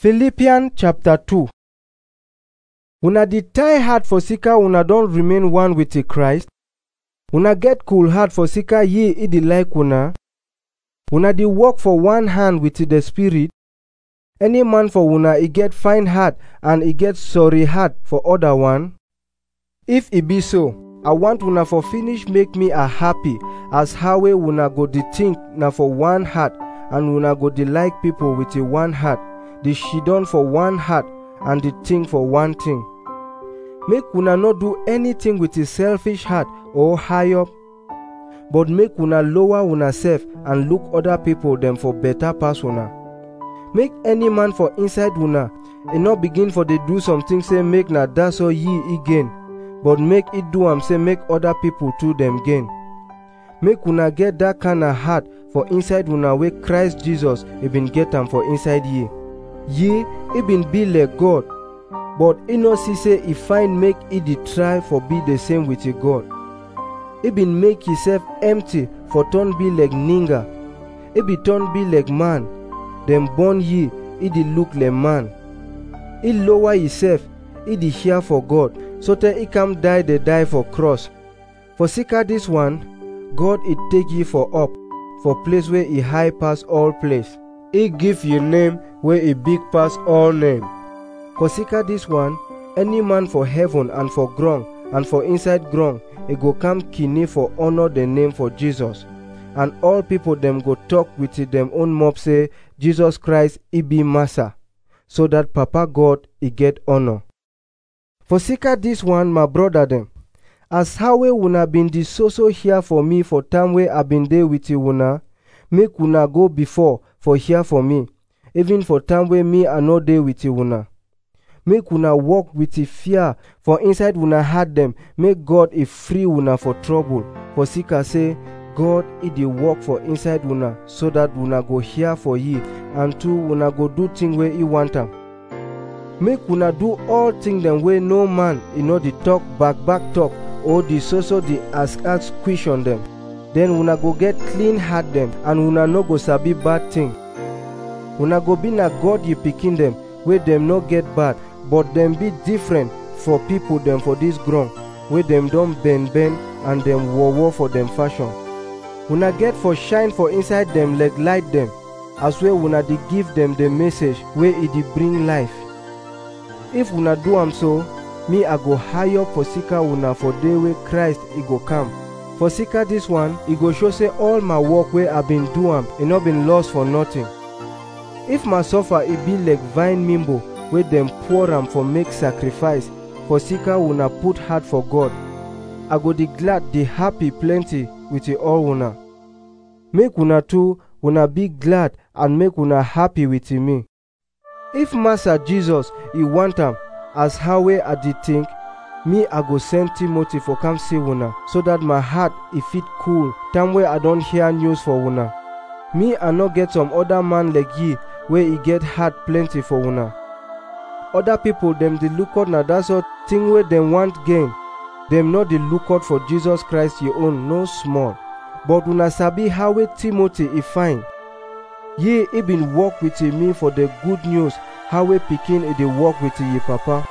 Philippians chapter 2 Una dey tie heart for sika una don remain one with the Christ? Una get cool heart for sika ye e dey like una? Una dey work for one hand with the Spirit? Any man for una e get fine heart and e get sorry heart for other one? If e be so, I want una for finish make me a happy as how wey una go dey think na for one heart and una go dey like people with a one heart, dey shidon for one heart and dey think for one thing. Make una no do anything with a selfish heart or high up, but make una lower una self and look other people dem for better pass una. Make any man for inside una e no begin for dey do something say make na that so ye e gain, but make e do am say make other people too dem gain. Make una get that kind of heart for inside una wey Christ Jesus e bin get am for inside ye. Ye, e bin be like God, but e no see say e fine make e dey try for be the same with e God. E bin make himself empty for turn be like ninga. E be turn be like man. Dem born ye, e dey look like man. E lower himself, e dey hear for God, so tey e come die dey die for cross. For sika this one, God e take ye for up, for place where e high pass all place. E give ye name wey e big pass all name. Consider this one, any man for heaven and for ground and for inside ground, e go come kine for honor the name for Jesus. And all people dem go talk with dem own mouth say, Jesus Christ e be Master, so that Papa God e get honor. For sika this one, my brother dem, as how wey una been dey so so here for me for time wey I been dey with una, make una go before for here for me, even for time wey me I no dey with una. Make una walk with the fear for inside una heart dem, make God e free una for trouble. For sika say, God e dey work for inside una so that una go hear for ye and too una go do thing wey e want am. Make una do all thing dem wey no man e no dey talk back back talk or dey so so dey ask ask question dem. Then una go get clean heart dem and una no go sabi bad thing. Una go be na God ye pikin dem wey dem no get bad but dem be different for people dem for dis ground wey dem don bend bend and dem war war for dem fashion. Una get for shine for inside dem like light dem as wey una dey give dem the message wey e dey bring life. If una do am so, me I go high up for sika una for day wey Christ e go come. For sika this one, e go show say all my work wey I been do am e no been lost for nothing. If my suffer e be like vine mimbo wey dem pour am for make sacrifice, for sika una put heart for God, I go dey glad dey happy plenty with all una. Make una too, una be glad and make una happy with me. If Master Jesus e want am as how wey I dey think, me I go send Timothy for come see una so that my heart e fit cool time wey I don hear news for una. Me I no get some other man like ye wey e get heart plenty for una. Other people dem dey look out na that sort thing wey dem want gain. Dem no dey look out for Jesus Christ your own no small. But una sabi how wey Timothy e fine. Ye e been work with me for the good news how wey pikin e dey work with ye papa.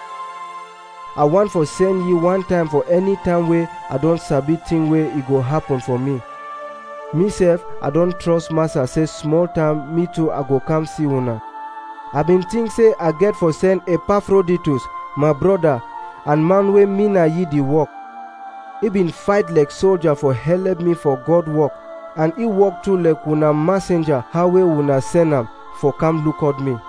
I want for send ye one time for any time wey I don sabi thing wey e go happen for me. Me sef, I don trust Master say small time me too I go come see una. I been think say I get for send Epaphroditus, my brother, and man wey me na ye dey work. He been fight like soldier for help me for God work, and he work too like una messenger how wey una send am for come look at me.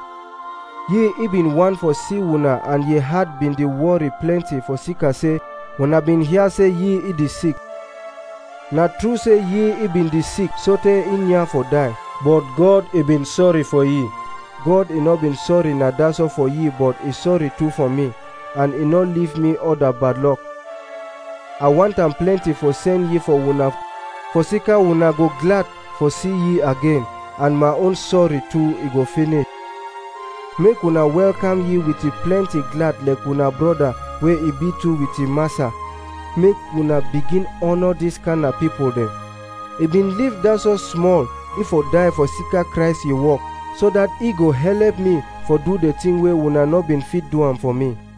Ye he been want for see una and ye heart been dey worry plenty for sika say una been hear say ye e dey sick. Na true say ye e been dey sick sotey in ya for die, but God e been sorry for ye. God e no been sorry na that's all for ye but e sorry too for me and e no leave me other bad luck. I want am plenty for send ye for una for sika una go glad for see ye again and my own sorry too e go finish. Make una welcome ye with a plenty glad like una brother wey e be too with e massa. Make una begin honor this kind of people dem. E been live that so small if for die for sika Christ ye work so that e go help me for do the thing wey una no been fit do am for me